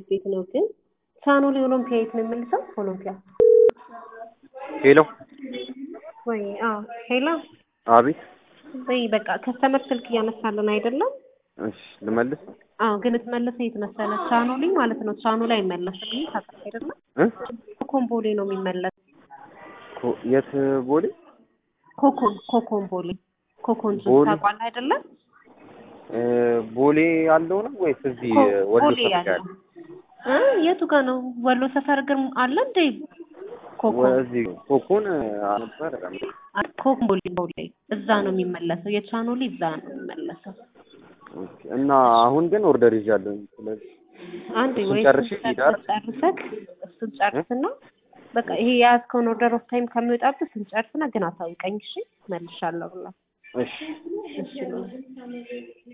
ቤት ነው ግን ቻኖሌ ኦሎምፒያ የት ነው የምልሰው? ኦሎምፒያ ሄሎ ወይ? አዎ ሄሎ። አቤት። ወይ በቃ ከስተመር ስልክ እያነሳልን አይደለም? እሺ ልመልስ አዎ ግን ትመለሰው የት መሰለህ? ቻኖሌ ማለት ነው። ቻኖሌ አይመለስም። ይህ ታውቃለህ አይደለም? እ ኮኮምቦሌ ነው የሚመለስ። ኮ- የት ቦሌ? ኮኮን ኮኮምቦሌ ኮኮን ቦሌ? ታውቃለህ አይደለም? እ ቦሌ ያለው ነው ወይስ እዚህ ኮ- ወሎ ቦሌ ሰፈር ያለው ያለው? እ የቱ ጋር ነው? ወሎ ሰፈር ግን አለ እንዴ? ኮኮን ወዚህ ኮኮን ነበር ኮኮምቦሌ ቦሌ እዛ ነው የሚመለሰው። የቻኖሌ እዛ ነው የሚመለሰው። እና አሁን ግን ኦርደር ይዣለሁ። ስለዚህ አንድ እሱን ወይ ጨርሼ እሱን ልሂድ አይደል? ጨርሰህ እሱን ጨርስና በቃ ይሄ የያዝከውን ኦርደር ኦፍ ታይም ከሚወጣብህ እሱን ጨርስና ግን አሳውቀኝ እሺ። መልሻለሁ ብላ እሺ እሺ